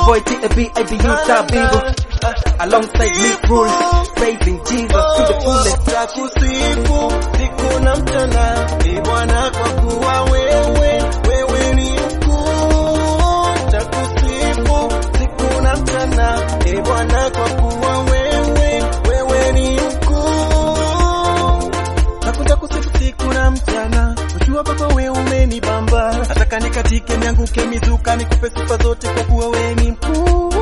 boy T.A.B. ABU Tabibu alongside Mick Rule praising Jesus to the fullest. Takusifu siku na mchana, e Bwana, kwa kuwa wewe wewe ni mkuu. Takusifu siku na mchana, e Bwana, kwa kuwa wewe wewe ni mkuu. Nakuja kusifu siku na mchana, ujua Baba wewe umenibamba, nataka nikatike nianguke mizuka, nikupe sifa zote kwa kuwa wewe ni mkuu.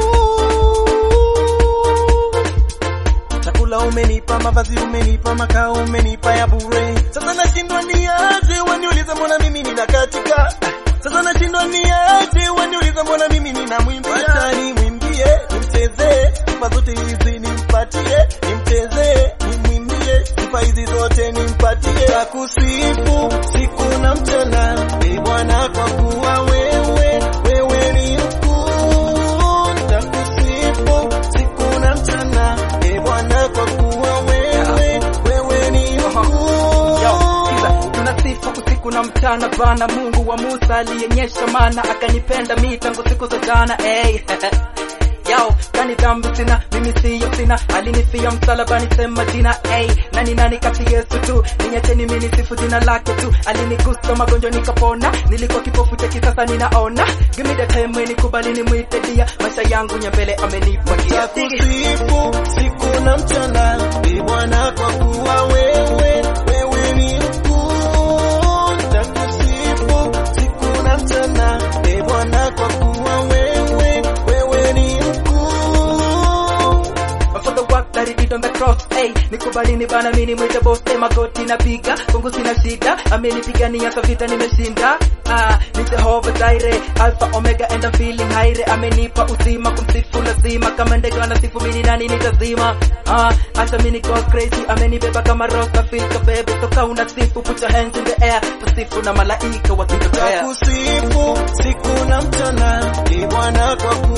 Chakula umenipa, mavazi umenipa, makao umenipa ya bure. Sasa nashindwa niaje, waniuliza mbona mimi ninakatika. Sasa nashindwa niaje, waniuliza mbona mimi ninamwimbia. Acha nimwimbie, nimchezee, sifa zote hizi nimpatie, nimchezee, nimwimbie, sifa hizi zote nimpatie. Takusifu siku na mchana, e Bwana, kwa kuwa wewe wewe ni mkuu. Takusifu siku na mchana, e Bwana, kwa kuwa wewe wewe ni mkuu. Yo, sikiza, tunasifu usiku na mchana Bwana Mungu wa Musa aliyenyesha mana akanipenda mi tangu siku za jana hey. Yo, kani dhambi sina, mimi siyo sina, alinifia msalabani sema jina hey. Nani nani kati Yesu tu, ninyacheni mimi nisifu jina lake tu, alinigusa magonjwa nikapona, nilikuwa kipofu cheki sasa ninaona, give me the time nikubali nimwite dia, maisha yangu nyambele amenipa gia Takusifu siku na mchana, e Bwana, kwa kuwa wewe wewe ni mkuu. Takusifu siku na mchana, e Bwana, kwa kuwa wewe wewe ni mkuu. for the work that he did on the cross hey, nikubali ni bana mimi mwite boss hey, magoti napiga Mungu sina shida amenipigania sa vita nimeshinda ah, ni Jehovah Jireh Alpha Omega and I'm feeling high amenipa uzima kumsifu lazima kama ndege wanasifu mimi nani nitazima ah, hata mimi go crazy amenibeba kama rosa feel kabebe toka unasifu put your hands in the air tusifu na malaika wakitokea Takusifu siku na mchana, e Bwana, kwa